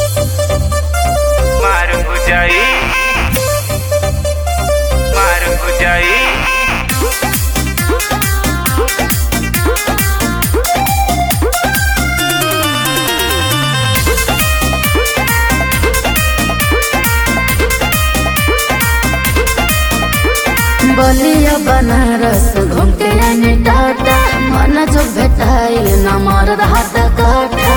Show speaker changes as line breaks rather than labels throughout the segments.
मार हो जाई मार हो जाई
बलिया बनारस घूम के आने टाटा मन जो भेटाइल न मरद हाथ काटा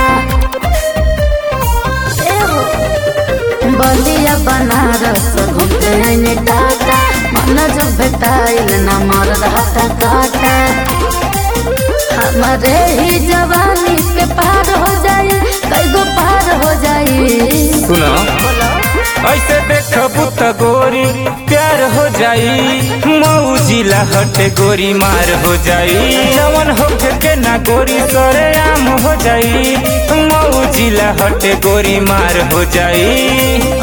ए हो। बलिया बनारस घूम के आने टाटा मन जो भेटाइल न मरद हाथ काटा हमारे ही जवानी पे पार हो जाई कई गो पार हो जाई
सुनो
बोलो
ऐसे देखबू त गोरी प्यार हो जाई मऊ जिला हटे गोरी मार हो जाई जवन होके के ना गोरी सरे आम हो जाई मऊ जिला हटे गोरी मार हो जाई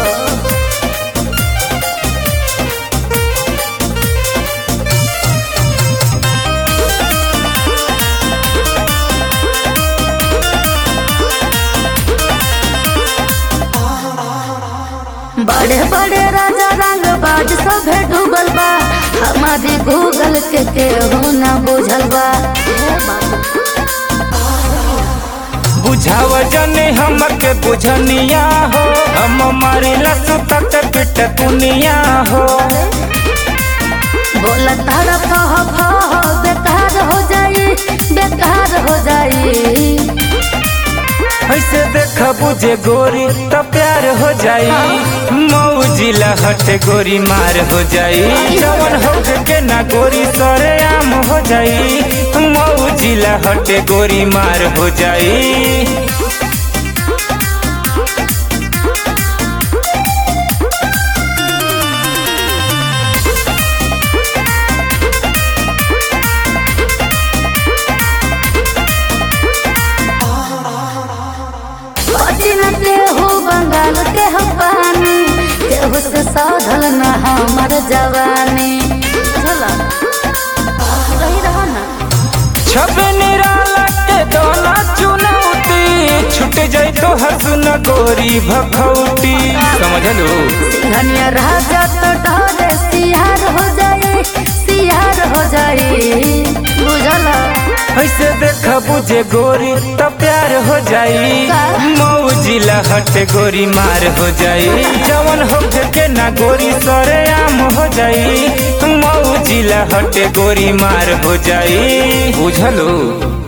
बड़े बड़े राजा रंग बाज सभे डूबल बा हमारी गूगल के केहू ना बुझल बा
बुझाव जने हमके बुझनिया हो हम मारे लसु तक पिट दुनिया हो
बोला तारा फह फह बेकार हो जाई बेकार हो जाई
ऐसे देख बुझे गोरी तो प्यार हो जाई मऊ जिला हटे गोरी मार हो जाई जवन हो के ना गोरी सरे आम हो जाई मऊ जिला हटे गोरी मार हो जाई
पतिन केहू बंगाल के हम पानी केहू से साधल न हमर जवानी चला रही रहो ना
छबे निराला के दोला चुनौती छूट जाई तो हसुन गोरी भखौटी समझलू
सिंघनिया राजा तो डरे सियार हो जाई सियार हो जाई बुझला
ऐसे देख बुझे गोरी तो प्यार हो जाई
का?
मऊ जिला हटे गोरी मार हो जाई जवन हो के ना गोरी सरे आम हो जाई मऊ जिला हटे गोरी मार हो जाई बुझलू